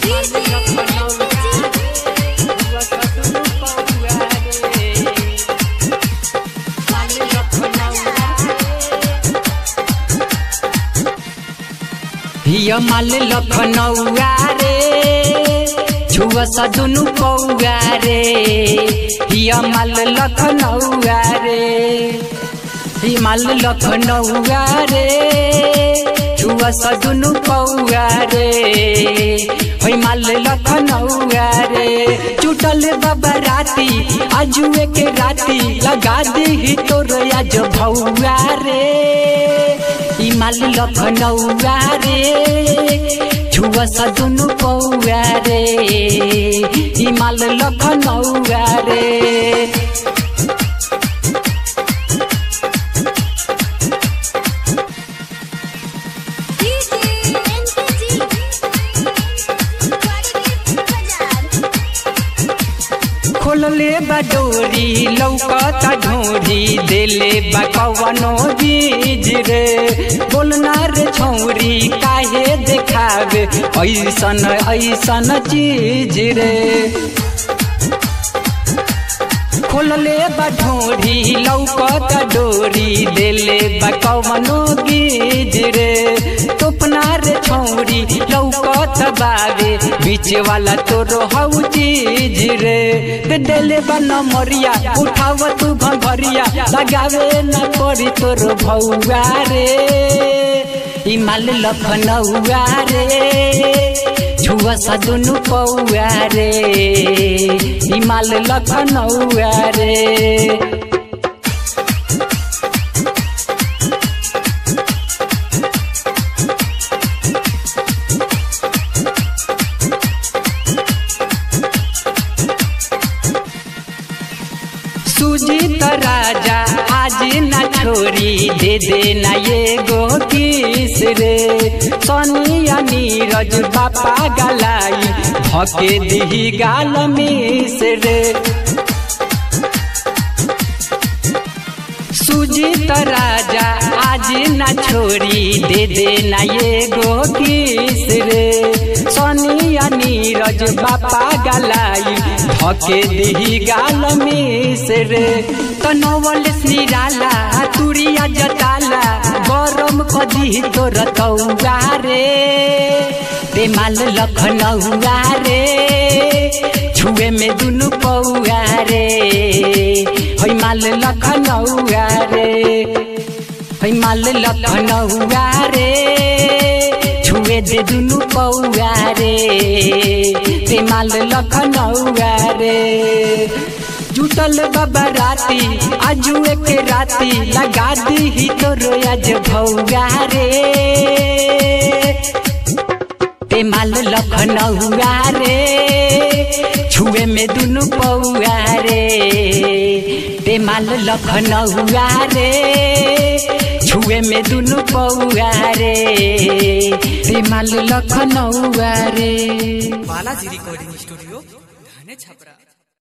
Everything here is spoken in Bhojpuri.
हिया माल लखनऊआ रे छुआ सा दुनु पौआ रे हिया माल लखनऊआ रे ही माल लखनऊआ रे छुआ सा दुनु पौआ रे होई माल लखनऊआ रे चुटल बाबा राती आजुए के राती लगा दी ही तोर आज भौआ रे ई माल लखनऊआ रे छुआ सा दुनु पौआ रे ई माल लखनऊआ रे खोलले बा डोरी लौकता ढोरी देले बा कवनो बीज रे बोलना रे छौरी काहे देखावे ऐसन ऐसन चीज रे खोलले बा ढोरी लौकता डोरी देले बा कवनो बीज रे तोपना रे छौरी लौकत बावे बीच वाला तोरो हऊ चीज रे ते देले बा नमरिया उठाव तू भंगरिया लगावे न पड़ी तोरो भौआ रे ई माल लखनऊआ रे छुआ सा दुनु पौआ रे ई माल लखनऊआ रे सुजीत राजा आज ना छोरी दे दे ना ये गो किस रे सोनिया नीरज बापा गलाई भके दिही गाल मिस रे सुजीत राजा आज ना छोरी दे दे ना ये गो किस रे सोनिया नीरज बापा गलाई धके दिही गाल मिस रे तनवल निराला तुरिया जटाला गरम कदी तोर कौआ रे ते माल लखनऊआ रे छुए में दुनु पौआ रे होई माल लखनऊआ रे होई माल लखनऊआ रे छुए दे दुनु पौआ रे ते माल लखनऊआ रे जुटल बाबा राती आजुए के राती लगा दी ही तोरो आज भौगा रे ते माल लखनऊआ रे छुए में दुनु पौआ रे ते माल लखनऊआ रे छुए में दुनु पौआ रे ते माल लखनऊआ रे बालाजी रिकॉर्डिंग स्टूडियो धाने छपरा